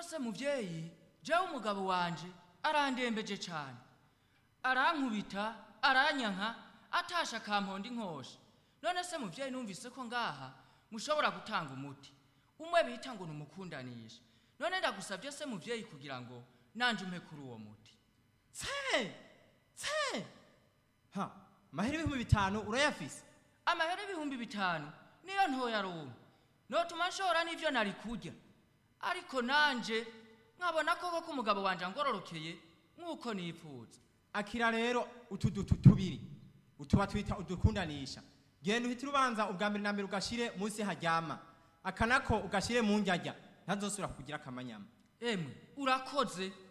se muvyeyi jewe umugabo wanje arandembeje cane arankubita aranyanka atasha akamponda inkosha none se muvyeyi numvise ko ngaha mushobora gutanga umuti umwe bita ngo numukundanisha none ndagusabye se muvyeyi kugira ngo nanje umpe kuri uwo muti tse tse ha mahera ibihumbi bitanu urayafise amahera ibihumbi bitanu niyo ntoya rumwe notuma nshora n'ivyo nari kurya ariko nanje nkabona koko ko umugabo wanje angororokeye nk'uko nipfuza akira rero utu dutu tubiri utuba twita udukundanisha genda uhite urubanza ubwa mbere na mbere ugashire munsi haryama aka nako ugashire mu njyajya ntazosubira kugira akamanyama emwe urakoze